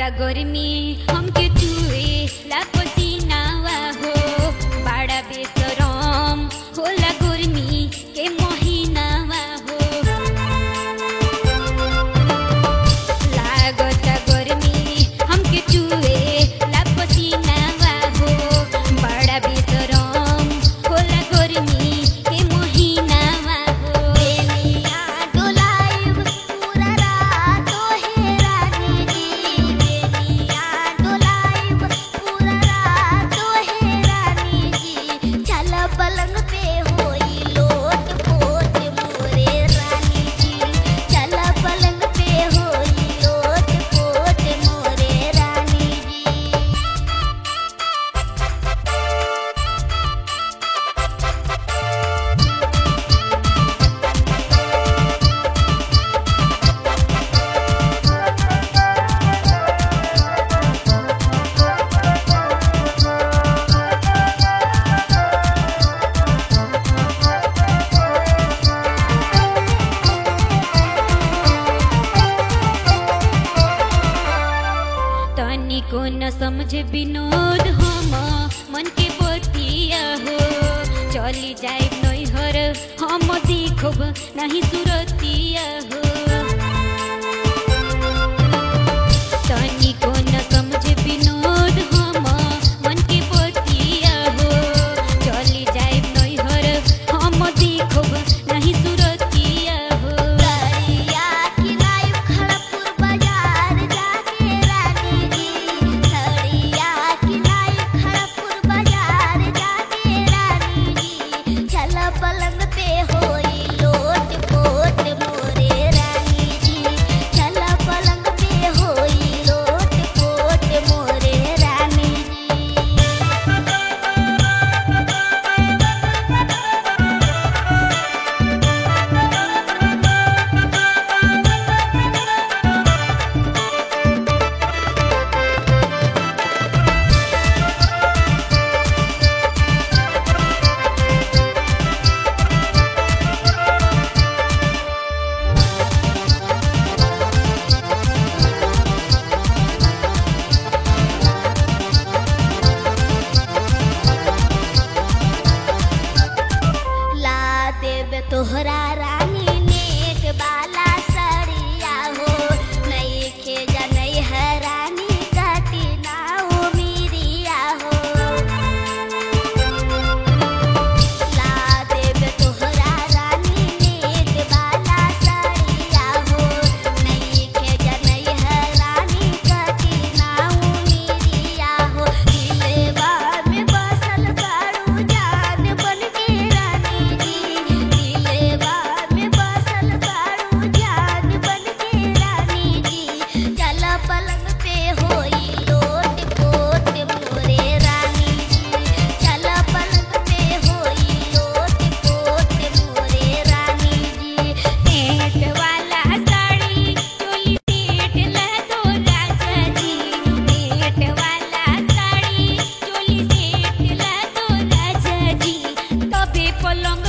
गर्मी हमके चुए ला पसीनावा हो बड़ा बेसरम होला गर्मी के महीनावा हो लागत गर्मी हमके चुए ला पसीनावा हो बड़ा बेसरम होला गर्मी के महीनावा हो बेनिया डोलाइब पूरा रात हे रानी जी बेनिया डोलाइब पूरा रात हे रानी जी चल पलंग पे होई लोट पोट मोरे रानी जी चल पलंग पे होई लोट पोट मोरे रानी जी तनिको न समझे विनोद हम मन के बतिया हो चली जाए नैहर हम देखब नहीं सुरतिया हो तनिको न समझे विनोद हम मन के बतिया हो चली जाए नैहर हम देखब नहीं सुरतिया हो सड़िया किनाई खड़पुर बाजार जाके रानी जी सड़िया किनाई खड़पुर बाजार जाके रानी जी चल पलंग पे होई लोट पोट मोरे रानी जी चल पलंग पे होई लोट पोट मोरे रानी जी ला देब तोहरा रानी नेक बाला सड़िया हो नई खेजा नई है रानी काटी नाऊ मीरिया हो ला देब तोहरा रानी नेक बाला सड़िया हो नई खेजा नई है रानी काटी नाऊ मीरिया हो दिलवा में बसल बारू जान बन के रानी जी दिलवा में बसल बारू जान बन के रानी जी चल पलंग पे होई लोट पोट मोरे रानी जी चल पलंग पे होई लोट पोट मोरे रानी जी नेट वाला साड़ी चोली सेट ला दो राजा जी नेट वाला साड़ी चोली सेट ला दो राजा जी तबे पलंग